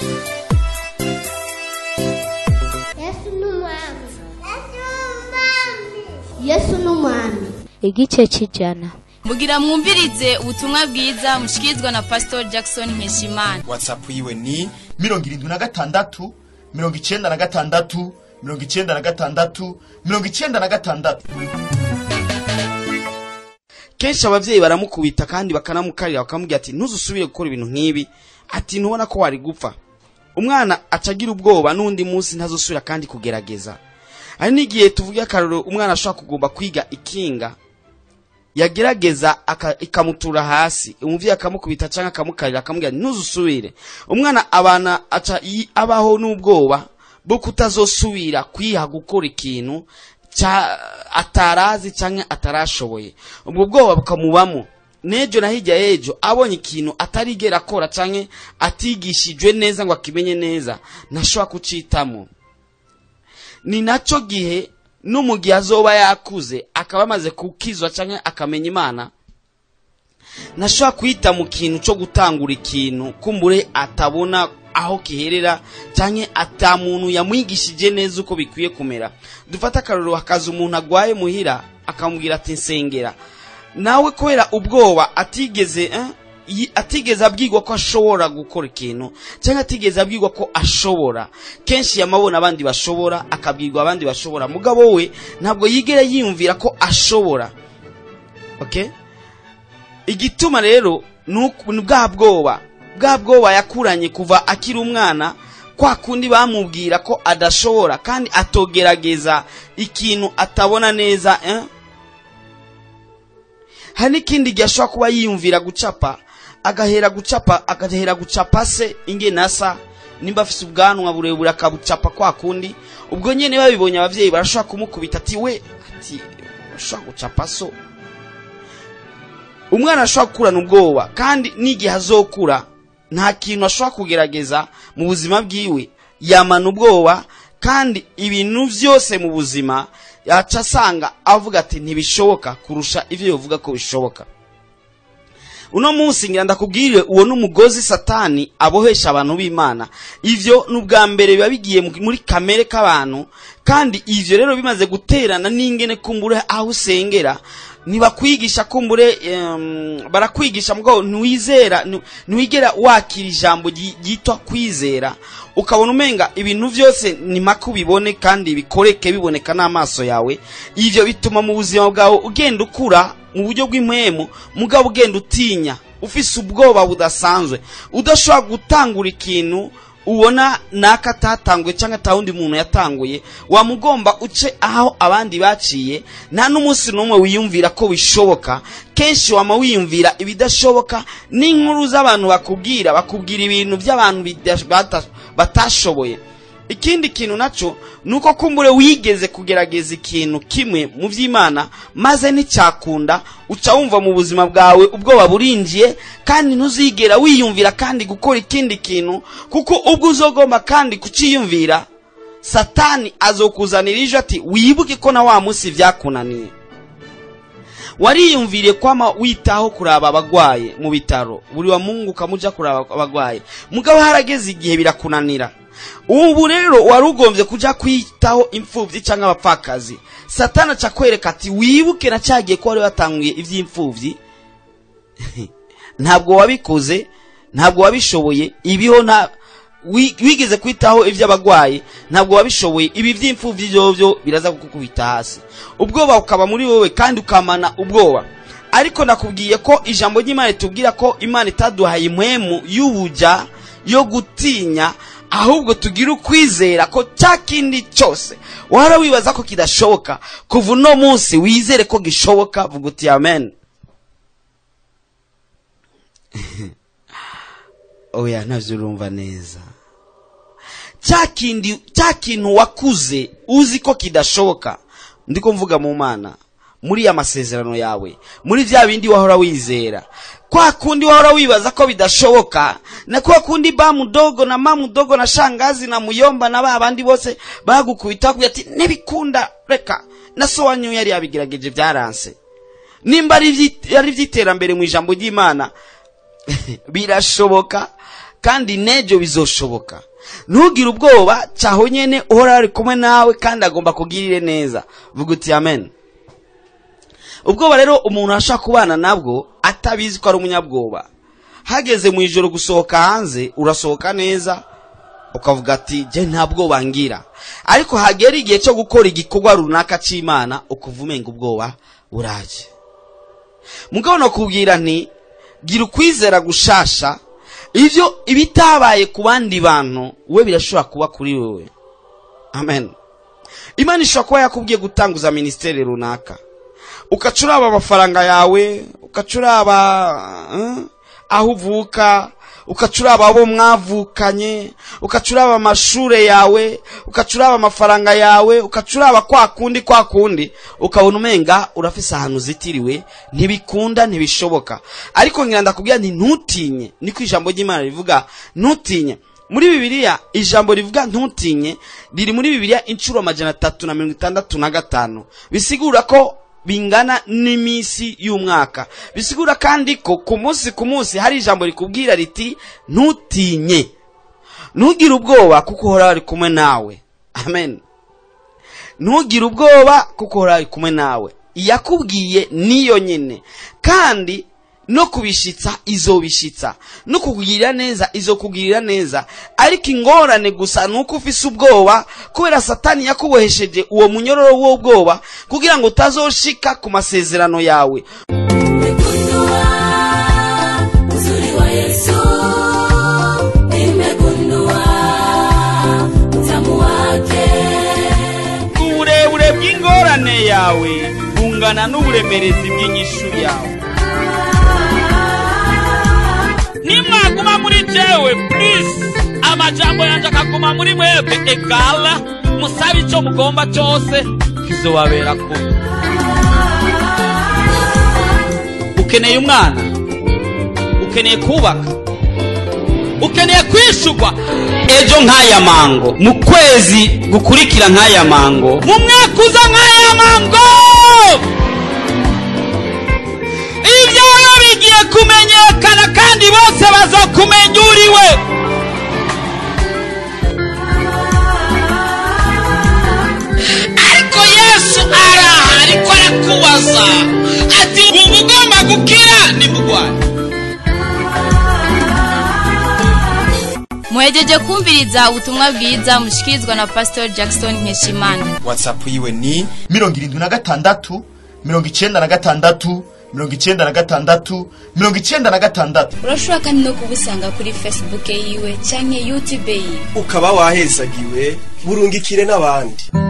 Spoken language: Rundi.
yesu ni umwami yesu ni umwami igice cy'ijana mugira mwumvirize ubutumwa bwiza mushikirizwa na pastor jackson nkeshimana whatsapp yiwe ni mirongo irindwi na gatandatu mirongo icyenda na gatandatu mirongo icyenda na gatandatu mirongo icyenda na gatandatu kenshi ababyeyi baramukubita kandi bakanamukarira bakamubwira ati ntuzusubire gukora ibintu nk'ibi ati ntubona ko wari gupfa umwana acagira ubwoba n'undi munsi ntazusubira kandi kugerageza hari n'igihe tuvuge akarorero umwana ashobora kugomba kwiga ikinga yagerageza aka- ikamutura hasi umuvyeyi akamukubita cyangwa akamukarira akamubwira ati ntuzusubire umwana abana aca yi- abaho n'ubwoba bwo kutazosubira kwiha gukora ikintu ca atarazi cyangwa atarashoboye ubwo bwoba bukamubamo n'ejo na hirya y'ejo abonye ikintu atarigera akora cyangwa atigishijwe neza ngo akimenye neza ntashobora kucitamo ni nacyo gihe no mu gihe azoba yakuze akaba amaze kukizwa cyangwa akamenya imana ntashobora kwita mu kintu cyo gutangura ikintu kumbure atabona aho kiherera cyangwa ata muntu yamwigishije neza uko bikwiye kumera dufate akarorero hakaza umuntu agwaye muhira akamubwira ati nsengera nawe kubera ubwoba atigeze eh, yi- atigeze abwirwa ko ashobora gukora ikintu cyangwa atigeze abwirwa ko ashobora kenshi yamabona abandi bashobora akabwirwa abandi bashobora mugabo we ntabwo yigera yiyumvira ko ashobora okay igituma rero ni uku- ni bwa bwoba bwa bwoba yakuranye kuva akiri umwana kwa kundi bamubwira ko adashobora kandi atogerageza ikintu atabona neza eh? hari n'ikindi gihe ashobora kuba yiyumvira gucapa agahera gucapa agahera gucapa se ingene asa nimba afise ubwanwa burebure akabucapa kwa kundi ubwo nyene babibonye abavyeyi barashobora kumukubita ati we ati urashobora gucapa so umwana ashobora gukurana ubwoba kandi n'igihe azokura nta kintu ashobora kugerageza mu buzima bwiwe yamana ubwoba kandi ibintu byose mu buzima yaca asanga avuga ati ntibishoboka kurusha ibyo yovuga ko bishoboka uno munsi ngira ndakubwire uwo n'umugozi satani abohesha abantu b'imana ivyo ni ubwa mbere biba bigiye mu- muri kamere k'abantu kandi ivyo rero bimaze guterana n'ingene kumbure aho usengera ntibakwigisha kumbure em, barakwigisha mugabo ntiwizera nti- ntiwigera wakira ijambo ryi- ryitwa kwizera ukabona umenga ibintu byose ni maka ubibone kandi bikoreke biboneka n'amaso yawe ivyo bituma mu buzima bwawe ugenda ukura mu buryo bw'impwemu mugabo ugenda utinya ufise ubwoba budasanzwe udashobora gutangura ikintu ubona naka atatanguye cyangwa ata wundi muntu yatanguye wamugomba uce aho abandi baciye nta n'umunsi n'umwe wiyumvira ko bishoboka kenshi wama wiyumvira ibidashoboka n'inkuru z'abantu bakubwira bakubwira ibintu by'abantu bida- bata- batashoboye ikindi kintu nacyo ni uko kumbure wigeze kugerageza ikintu kimwe mu by'imana maze nticyakunda uca wumva mu buzima bwawe ubwoba burinjiye kandi ntuzigera wiyumvira kandi gukora ikindi kintu kuko ubwo uzogomba kandi kuciyumvira satani azokuzanira ejo ati wibuke ko na wa munsi byakunaniye wariyumviriye kwama witaho kuraba abagwaye mu bitaro buri wa mungu ukamuja kuraba abagwaye mugabo harageze igihe birakunanira ubu rero wari ugombye kuja kwitaho imfubyi cyangwa abapfakazi satani aca kwereka ati wibuke na cyagiye ko wari watanguye iby'imfubyi ntabwo wabikoze ntabwo wabishoboye ibiho nta wi- wigeze kwitaho iby'abagwayi ntabwo wabishoboye ibi by'imfubyi byovyo biraza kukubita hasi ubwoba bukaba muri wowe kandi ukamana ubwoba ariko nakubwiye ko ijambo ry'imana ritubwira ko imana itaduhaye impwemu y'ubuja yo gutinya ahubwo tugira ukwizera ko cya kindi cyose wahora wibaza ko kidashoboka kuva uno munsi wizere ko gishoboka vuga uti amen oya ntabyo urumva neza cya kindi cya kintu wakuze uzi ko kidashoboka ndiko mvuga mu mana muri ya masezerano yawe muri bya bindi wahora wizera kwa kundi wahora wibaza ko bidashoboka na kwa kundi ba mudogo na ma mudogo na shangazi na muyomba na ba bandi bose bagukubita bakubwira ati ntibikunda reka na so wanyu yari yabigerageje byaranse nimba ari iby'i- ari iby'iterambere mu ijambo ry'imana birashoboka kandi n'ejo bizoshoboka ntugire ubwoba cyaho nyene uhora ari kumwe nawe kandi agomba kugirire neza vuga uti amen ubwoba rero umuntu arashaka kubana nabwo atabizi ko ari umunyabwoba hageze mu ijoro gusohoka hanze urasohoka neza ukavuga ati jye nta bwoba ngira ariko hagera igihe cyo gukora igikorwa runaka cy'imana ukuva umenga ubwoba buraje mugabo nakubwira nti gira ukwizera gushasha ibyo ibitabaye ku bandi bantu we birashobora kuba kuri wowe amen imana ishobora kuba yakubwiye gutanguza minisiteri runaka ukacuraba amafaranga yawe ukacuraba eh, aho uvuka ukacuraba abo mwavukanye ukacuraba amashure yawe ukacuraba amafaranga yawe ukacuraba kwa kundi kwa kundi ukabona umenga urafise ahantu uzitiriwe ntibikunda ntibishoboka ariko ngira ndakubwira nti ntutinye niko ijambo ry'imana rivuga ntutinye muri bibiliya ijambo rivuga ntutinye riri muri bibiliya inshuro amajana atatu na mirongo itandatu na gatanu bisigura ko bingana n'iminsi y'umwaka bisigura kandi ko ku munsi ku munsi hari ijambo rikubwira riti ntutinye ntugire ubwoba kuko uhora ari kumwe nawe amen ntugire ubwoba kuko uhora ari kumwe nawe iyakubwiye niyo nyine kandi no kubishitsa izobishitsa no kukugirira neza izokugirira neza ariko ingorane gusa ni uko ufise ubwoba kubera satani yakubohesheje uwo munyororo w'ubwoba kugira ngo utazoshika ku masezerano yawe Nimegundua uzuri wa Yesu, nimegundua utamu wake. uburebure bw'ingorane yawe bungana n'uburemerezi bw'inyishu yawe nimwaguma muri jewe please amajambo yanje akaguma muri mwebwe egala musabe icyo mugomba cyose kizobabera ko ukeneye umwana ukeneye kubaka ukeneye kwishugwa ejo nk'aya mango mu kwezi gukurikira nk'aya mango mu mwaka uza nk'aya mango ibyawe bigiye kumenyekana kandi bose bazokumenya uriwe ariko yesu araha ariko arakubaza ati ubu ugomba gukira nimugwane muhejeje kumviriza ubutumwa bwiza mushikirizwa na pastor jackson nkeshimana whatsapp yiwe ni mirongo irindwi na gatandatu mirongo icyenda na gatandatu mirongo icyenda na gatandatu mirongo icyenda na gatandatu urashobora kandi no kubusanga kuri facebook yiwe cyangwa youtube yiwe ukaba wahezagiwe burungikire n'abandi